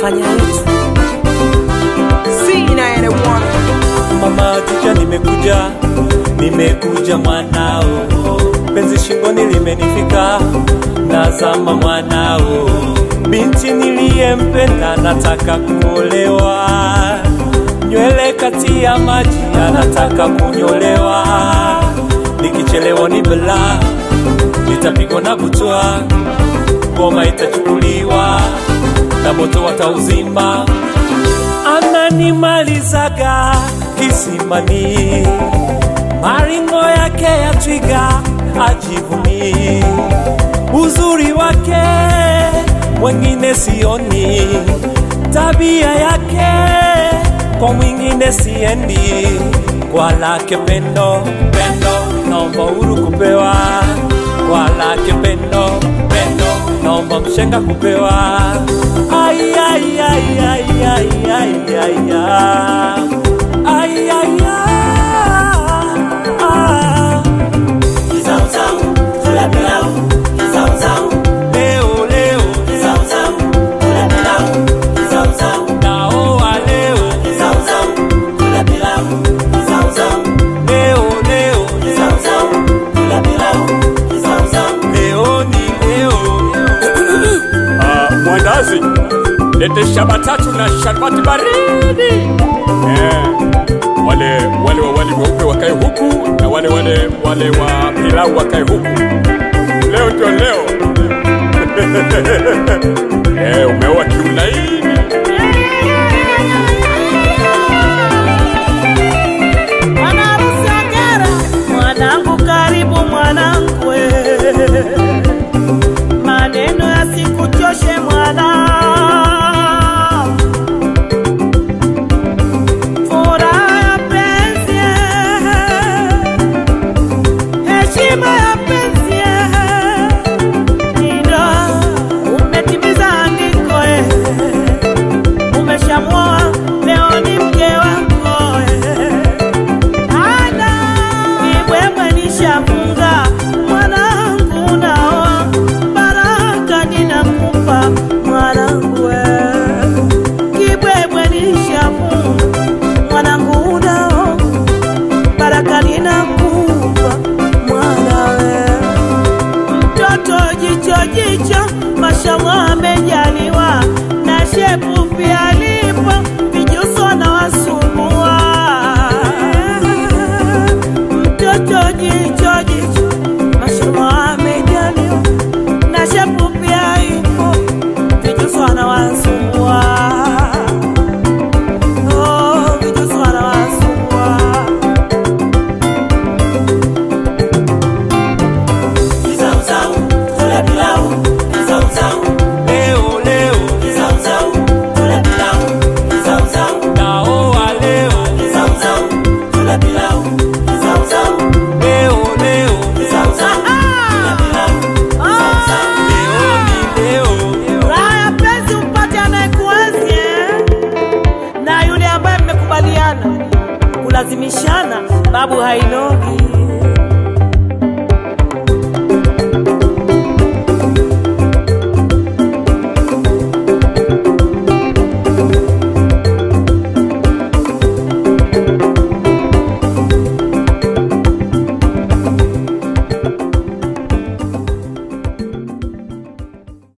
tunafanya yetu C91 Mama Tija, nimekuja, nimekuja mwanao, penzi shingoni limenifika, nazama mwanao, binti niliyempenda nataka kuolewa, nywele kati ya maji anataka kunyolewa, nikichelewa ni bala, nitapigwa na butwa, ngoma itachukuliwa na moto watauzima ananimalizaga kisimani, maringo yake ya twiga ajivuni, uzuri wake mwengine sioni, tabia yake kwa mwingine siendi, kwa lake pendo pendo, naomba huru kupewa kwa lake pendo pendo, naomba mshenga kupewa ay, ay, ay, ay, ay, ay, ay, ay. Ay, ay, ay. Leo, leo, naoa leo, leo, leo, leo ni leo. Ah, mwandazi lete shaba tatu na sharubati baridi eh, wale wale wa wali weupe wakae huku na wale wale wale wa pilau wakae huku leo ndio leo eh, umeoa kiulaini Bwana harusi hongera, mwanangu karibu mwanangu, we. maneno yasikuchoshe mwana, furaha ya penzi, heshima ya penzi, ndio umetimiza andiko, eh. umeshamwoa leo ni mke wako eh. Ada ibwebwe nishafunga mwanangu, naoa baraka ninakupa mwanangu, we. kibwebwe nishafunga mwanangu, naoa baraka ninakupa mwanawe mtoto jicho jicho, mashallah amejaliwa na shepu pia lipo, vijuso na wasumbua. Mtoto jicho jicho, mashallah amejaliwa na shepu pia ipo, vijuso na wasumbua. Oh, vijuso na wasumbua. Leo, leo, naoa leo, leo, leo, leo ni leo. Raha ya penzi upate anayekuenzi eh? na yule ambaye mmekubaliana kulazimishana, babu hainogi.